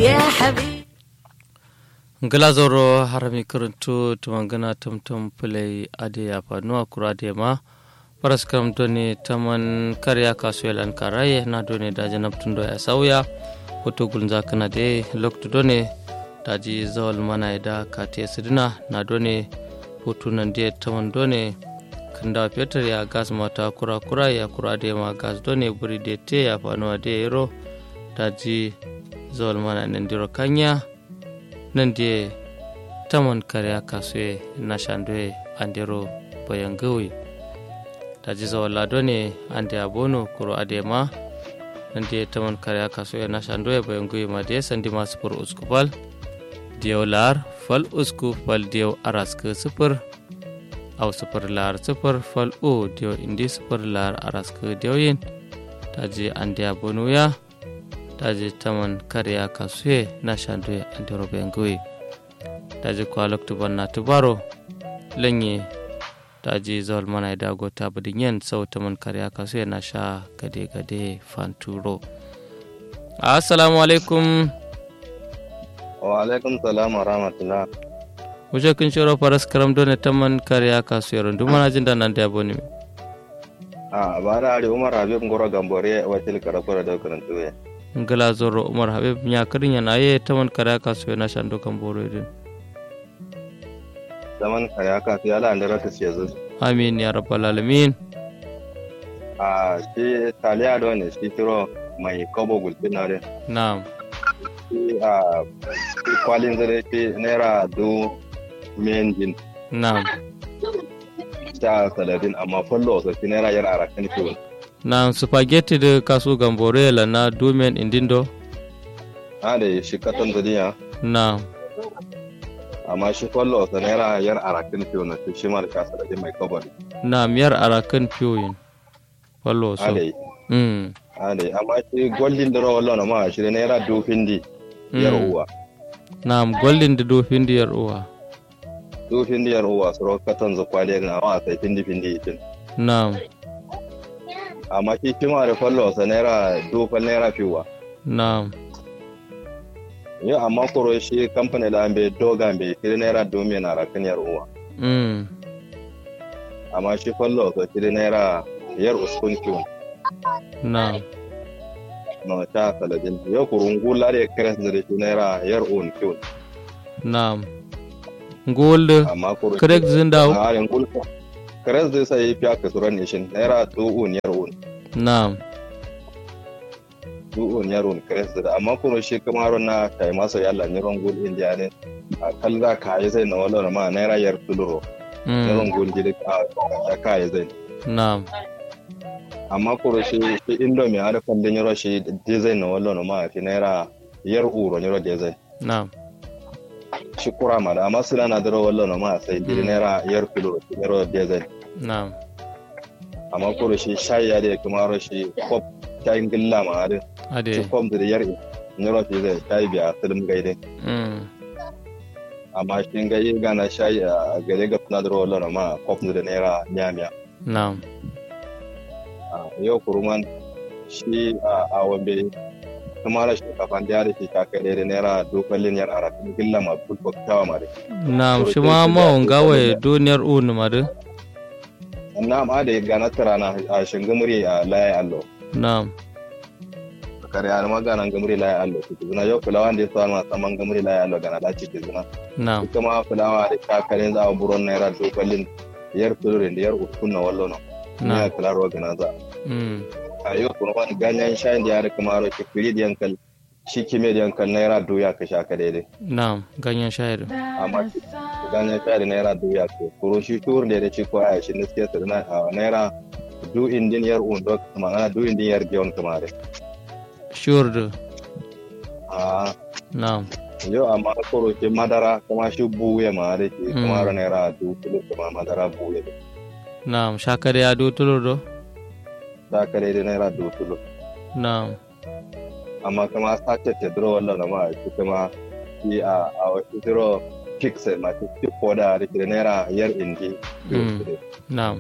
يا حبيبي glazoro harami karanto tumangana tumtum pulai ade ya fanuwa kura de ma paras kam doni taman karya kasuelan karaye na doni da janab tundo ya sauya hoto gulza kana de lokto doni daji zawal mana da kate sidina na doni hoto nan de taman doni kanda peter ya gas mata kura kura ya kura de ma gas doni buri de te ya fanuwa de yero daji zawal mana nan diro kanya nan de taman karya kasue na shandwe andero bayan gawi ta ji zawalla ne ande abono kuro adema nan de taman karya kasue na shandwe bayan gawi ma de sandi ma sufur usku fal diyaw lar fal usku fal diyaw araska sufur aw sufur lar sufur fal o diyaw indi sufur lar araska diyaw yin ta ji ande abono ya taji taman karya kasue na shandwe andero bengoyi taji kwalok tuban na tubaro lenye taji zawal mana da gota budin yen sau taman karya kasue na sha gade gade fanturo assalamu alaikum wa alaikum salam wa rahmatullah wuce kun shiro faras karam dole taman karya kasue rundu mana jin da nan da aboni a ba da ari umar habib ngoro gambore wacil karakura da karantu ya ngala zoro umar habib nya karin yana ye taman kare ka so na shando kan boro din zaman kare ka su yala da raka ce zu amin ya rabbal alamin a shi taliya da ne shi kiro mai kobo gulbi na re na'am shi a kwalin zare shi naira du menjin na'am sha saladin amma fallo so shi naira yar arakan kiwon na'am spaghetti da kaso gambore la na domen indindo a da shi katon zuriya na'am amma shi fallo so naira yar arakan kiwon shi shi ma da sha saladin mai kobo ne na'am yar arakan piyoyin wallo so a da mm a da amma shi goldin da rawar lona ma shi da naira du findi yar Mm. uwa na'am golden da do findi yar uwa du findi yar uwa su ro katon zu kwaliyar na wa sai findi findi itin na'am amma shi kima da fallo sa naira dufal naira fiwa na'am yau amma koro shi kamfani da ambe doga ambe shi naira domin na rakan yar uwa mm amma shi fallo sa shi naira yar uskun kiwon na'am na ta saladin yau kurun gula da kres da shi naira yar un kiwon na'am gold amma koro correct zindaw a yan gul kres da sai fiya ka suran nishin naira du un yar un na'am du un yar un kres da amma koro shi kamar na kai masa yalla ni ron gul indiya ne a kalla ka yi sai na wala ma naira yar tuluro yawan mm gungi da kaya zai na'am amma kuro shi shi indomie ada kwandon yaro shi design na wallo ma fi naira yar uro yaro design na'am shi kura ma da amma su na daro wallo ma sai di Mm. naira yar kilo yaro design na'am amma kuro shi shayi ya da kuma ro shi kop shayin gilla ma da shi ade kop da yar yaro shi zai shayi biya sulum gaide mm amma shi gai gana shayi a gare ga na daro wallo ma kop da naira nyamiya na'am yau kuruman shi a wambe kuma da shinkafa da da shi kaka da naira dokalin yar arakin gilla ma bulbok tawa ma da na'am shi ma mawon gawaye duniyar unu madu na ma da gana tarana a shingamuri a laye allo na'am kare a ma gana gamuri laye allo su zuna yau fulawa da ya sa ma saman gamuri laye allo gana da ci zuna na'am ita ma fulawa da kakarin za a buron naira dokalin yar tulurin da yar uskun na wallo na ne na'am ya kula gana za mm a yau kuma wani ganyen shayin da ya rika maro ki firi da yankal shi kime da yankal naira doya ka sha ka daidai na'am ganyen shayar amma ganyen shayi da naira doya ko kuro shi tur da ya ci ko a shi ne suke sa na a naira du indin yar un do ma'ana du indin yar giyon kamar sure do a na'am yau amma kuro shi madara kuma shi buye ma da ke Mm. kamar naira du kilo kuma madara buye na'am shakare ya do tulur do ta kare da naira du kilo na'am amma kuma sace te dro wallan ma shi kuma shi a a wasu dro pixel ma shi ko da da ke da naira yar indi Mm. na'am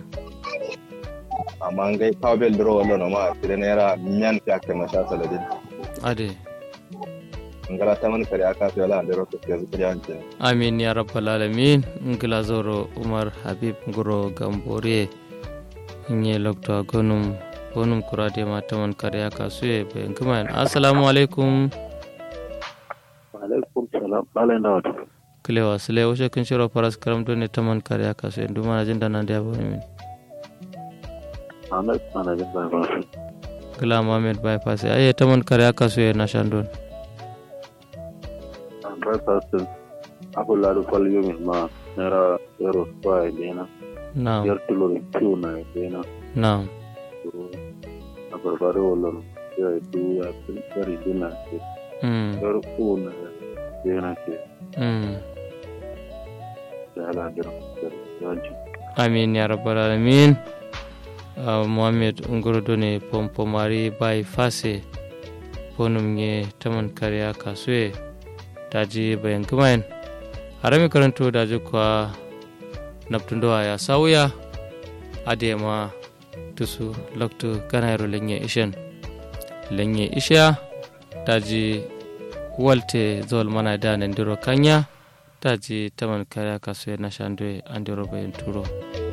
amma ngai kawbel dro wallan ma shi da naira miyan fiya kai masha saladin ade ngala taman kare aka so yala andero ko yanzu kare an ce amin ya rabbal alamin ngila zoro umar habib guro gambore nye lokto gonum gonum kurade ma taman kare aka suye be ngima assalamu alaikum alaikum salam balai da wato kilewa sile woshe kin shiro paras karam do ne taman kare aka suye nduma na jinda nan da bo min ahmed mana jin bai ba su gila mohammed bypass aye taman kare aka suye na shandon an bai fasu abu ladu fal yomin ma naira zero square dena na'am yar tulori kiw na dena na'am to a barbare wolon ya du ya yari dina ke mm yar ku na dena ke mm da ala dira yanci amin ya rabbal alamin uh, mohammed ngorodo ne pompo mari bai fase bonum nge taman kariya kasue daji bayan kumain harami karanto daji kwa naptundowa ya sauya adema tusu loktu kanayro lenye ishen lenye isha daji walte zol mana da nandiro kanya daji taman kariya kasue na shandwe andiro bayan turo